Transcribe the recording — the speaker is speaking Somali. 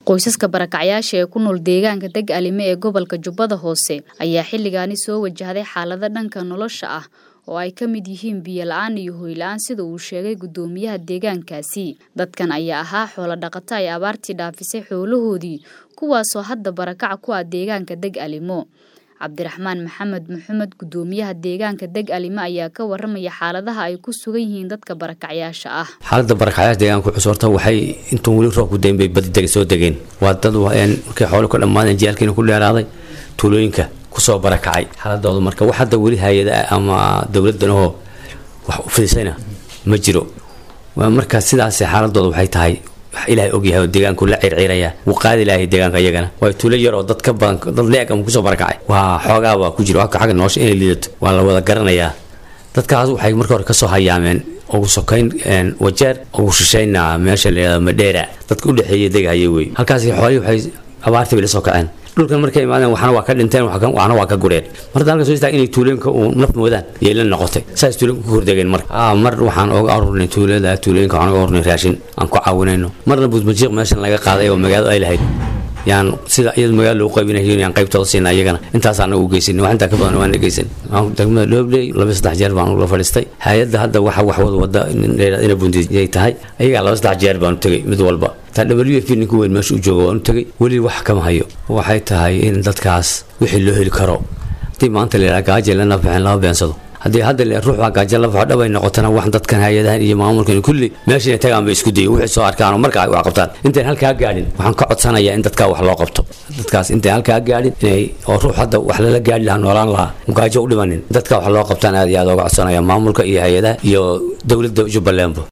qoysaska barakacyaasha ee ku nool deegaanka deg alime ee gobolka jubbada hoose ayaa xilligaani soo wajahday xaalado dhanka nolosha ah oo ay ka mid yihiin biyo la-aan iyo hoy la-aan sida uu sheegay guddoomiyaha deegaankaasi dadkan ayaa ahaa xoolo dhaqato ay abaartii dhaafisay xoolahoodii kuwaasoo hadda barakaca ku ah deegaanka deg alimo cabdiraxmaan maxamed maxamed guddoomiyaha deegaanka deg alime ayaa ka waramaya xaaladaha ay ku sugan yihiin dadka barakacyaasha ah xaalada barakacyaasha deegaanka cusub horta waxay intuu weli roobku dayn bay badi deg soo degeen waa dad markay xoolo ka dhammaadeen jiyaalkiina ku dheeraaday tuulooyinka kusoo barakacay xaaladooda marka wax hadda weli hay-ada ama dowladanahoo wax u fidisayna ma jiro marka sidaas xaaladooda waxay tahay wax ilaahay ogyahay oo deegaanku la circiraya wuu qaadi lahay deegaanka iyagana waa tuulo yar oo dad ka badan dad leeg ama kusoo barakacay waa xoogaa waa ku jiro xagga nolosha inay liidato waa la wada garanayaa dadkaas waxay marka hore kasoo hayaameen ugu sokayn wajeer ugu shishayna meesha layihahdo madheera dadka udhexeeya degahaya wey halkaas xoolihii waxay abaartii bay la soo kaceen dhulkan markay imaadeen waxna waa ka dhinteen waxna waa ka gureen mar hadda halka soo istaag inay tuulooyinka uu naf moodaan yay la noqotay saas tuulooyinka ku hordegeen marka mar waxaan oga arurnay tuulada tuulooyinka waxaan oga arurnay raashin aan ku caawinayno marna buudmajiiq meeshan laga qaaday oo magaalada ay lahayd yaan sida iyada magaala loogu qaybinayo yaan qaybtooda siina iyagana intaas anagu u geysanay wax intaa ka badan waan geysan degmada dhobley laba saddex jeer baan ula fadhiistay hay-adda hadda waxa wax wada wada ina bundiyay tahay ayagaa laba saddex jeer baan u tegay mid walba taa w f ninka weyn meesha u jooga waan u tegay weli wax kama hayo waxay tahay in dadkaas wixii loo heli karo haddii maanta la yidhaha gaaje lana bixin lama beensado haddii hadda le ruuxa gaajo la baxo dhab ay noqotana wax dadkan hay-adahan iyo maamulkan kulli meesha inay tagaan bay isku dayay wixii soo arkaan oo marka ay wax qabtaan intayn halkaa gaadhin waxaan ka codsanayaa in dadkaa wax loo qabto dadkaas intayn halkaa gaadhin inay oo ruux hadda wax lala gaadhi lahaa noolaan lahaa gaajo u dhimanin dadka wax loo qabtaan aad iyo aad ooga codsanaya maamulka iyo hay-adaha iyo dowladda jubbalandba